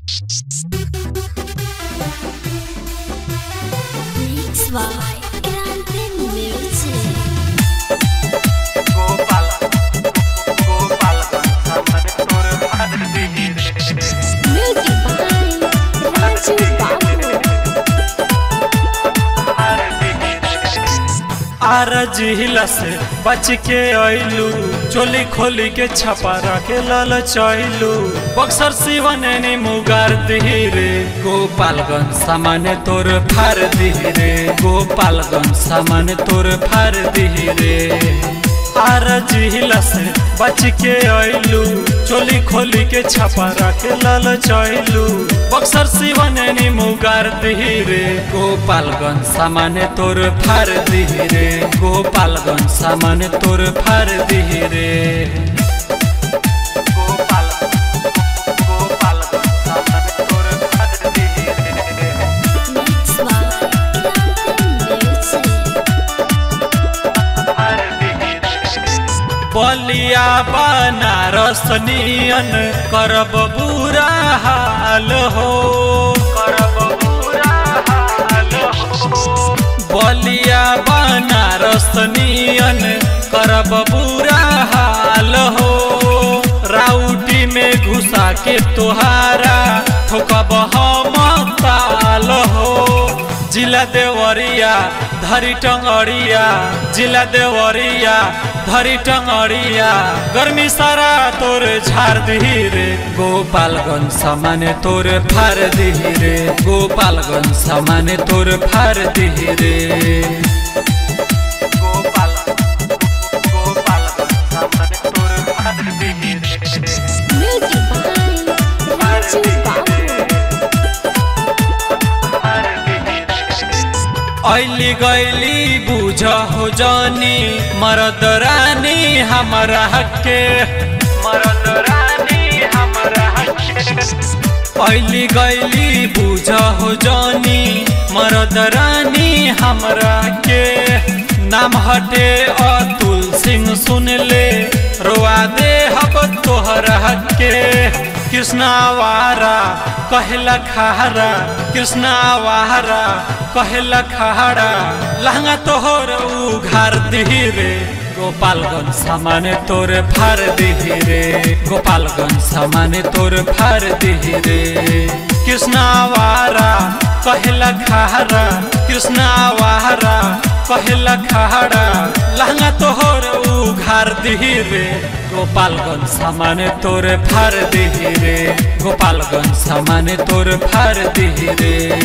Mix by Grande Music. Gopal Gopalganj हमने तोर मार दी रे Music by Raju Babu. मार दी आर जिहिला से बच के अइलू चोली खोली के छपा रखे लल चैलू बक्सर सिवने मुगार रे गोपालगंज सामान्य तोर फार रे गोपालगंज सामान्य तोर फार रे आर जिहिला से बच के अइलू चोली खोली के छपा रखे लल चैलू बक्सर सिवने मुगार रे गोपालगंज सामान्य तोर फार रे गोपालगंज सामान्य तोर फार रे गोपाल गोपालगंज हमने तोर मार दी रे Mix by Grande Music. मार दी रे बलिया बनारस नियन करब बुरा हाल हो करब बुरा हाल हो बलिया बनारस नियन करब बुरा हाल हो राउटी में घुसा के तोहारा ठोकब हम ताल हो जिला देवरिया धरी टंगड़िया जिला देवरिया धरी टंगड़िया गर्मी सारा तोर झाड़ रे गोपालगंज सामान्य तोर फार रे गोपालगंज सामान्य तोर फार रे गोपाल गोपालगंज हमने तोर मार दी रे Music by Raju Babu. मार दी रे ऐली गैली बुझ हो जानी मरद रानी हमारा हके मरद रानी हमरा ऐली गैली बुझ हो जानी मरद रानी हमरा के नाम हटे अतुल सिंह सुन ले रोआ दे हब तोहरा के कृष्णावारा कहला खारा कृष्णावारा कहला खारा लहंगा तोहर उघार रे गोपालगंज सामान्य तोर फार रे गोपालगंज सामान्य तोर फार रे कृष्णावारा कहला खारा कृष्णावारा कहला खारा लहंगा तोहर उघार रे गोपालगंज सामान्य तोर फार रे गोपालगंज सामान्य तोर फार रे